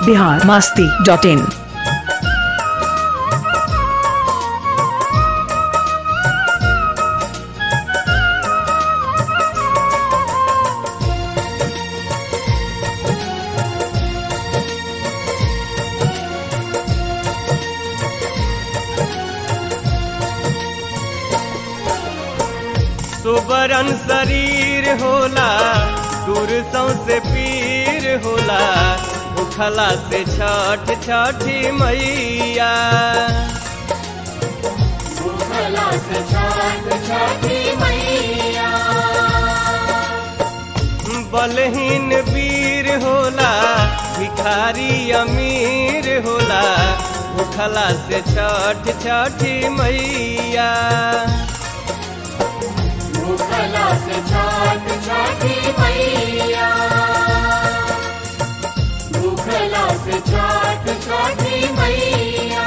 Bihar Masti dot in सुबरन शरीर होला दूर से पीर होला उखला से छठ छठी मैया भूखला से छठ छठी मैया बलहीन वीर होला भिखारी अमीर होला उखला से छठ छठी मैया भूखला से छठ छठी मैया भूखला से छठ छठी मैया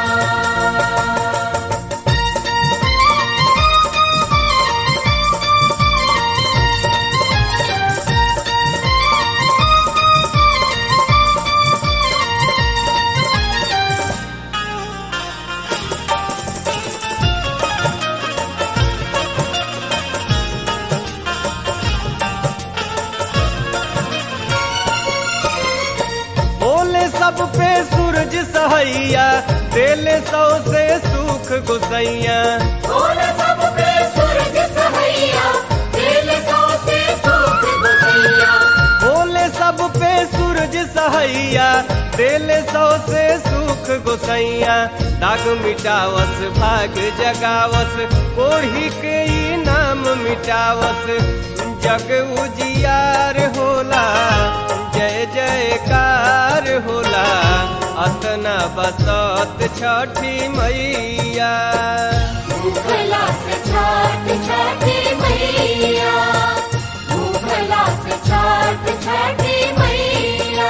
बोले सब पे सूरज सहैया देले सौ से सुख गुसैया बोल सब पे सूरज सहैया दिल सौ से सुख गुसैया बोले सब पे सूरज सहैया देले सौ से सुख गुसैया दाग मिटावस भाग जगावस ओढ़ी के ई नाम मिटावस जग उजियार होला जय जयकार होला अतना बसत छठी मैया भूखला से छठ छठी मैया भूखला से छठ छठी मैया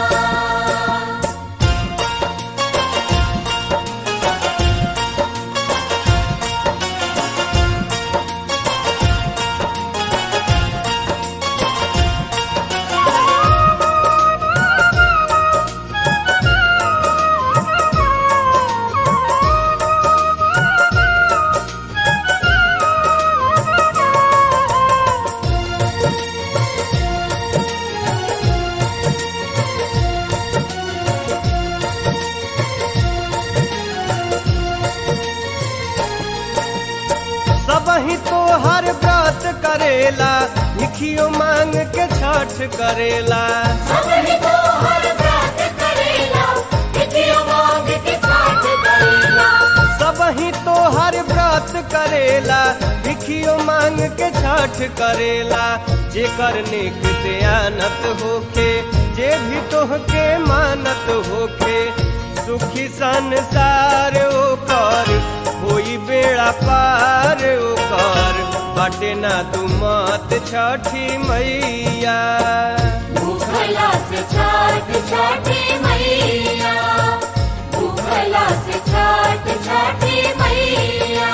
सब ही तो हर व्रत करेला भिखियो मांग के छठ करेला सब ही तो हर व्रत करेला विधियो मांग के छठ करेला सब ही तो हर व्रत करेला भिखियो मांग के छठ करेला जेकर नेक दयानत होखे जे भी तोहके मानत होखे सुखी संसार ओकर होई बेड़ा पार ओकर बाटे ना तू मत छठी मैया भूखला से छठ छठी मैया भूखला से छठ छठी मैया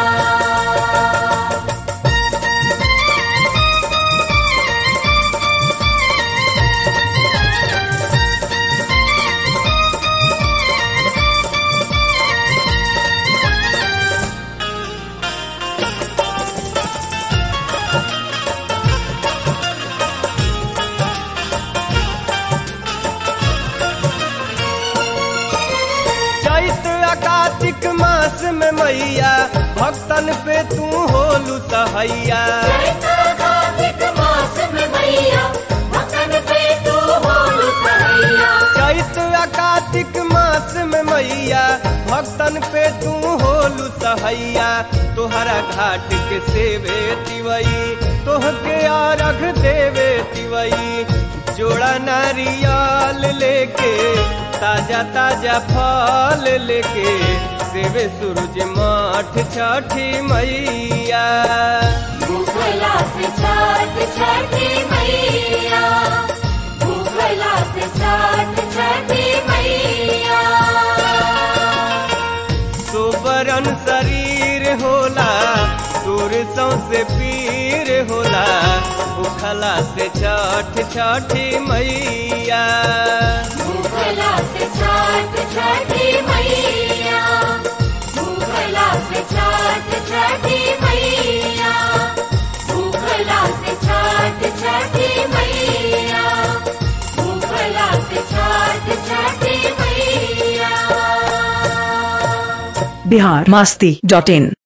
चैत आ कार्तिक मास में मैया भक्तन पे तू होलू सहैया चैत्र कार्तिक मास में मैया भक्तन पे तू होलू सहैया चैत आ कार्तिक मास में मैया भक्तन पे तू होलू सहैया तोहरा घाट के सेवे तिवई तोहके आरघ देवे तिवई जोड़ा नारियल लेके ताजा ताजा फल लेके सेवे सूरज माठ छठी मैया भूखला से छठ छठी मैया भूखला से छठ छठी मैया सुबरन शरीर होला दूर से पीर होला उखला से छठ छठी मैया भूखला भूखला से छठ छठी मैया भूखला से छठ छठी मैया भूखला से छठ छठी मैया भूखला से छठ छठी मैया बिहार मास्ती डॉट इन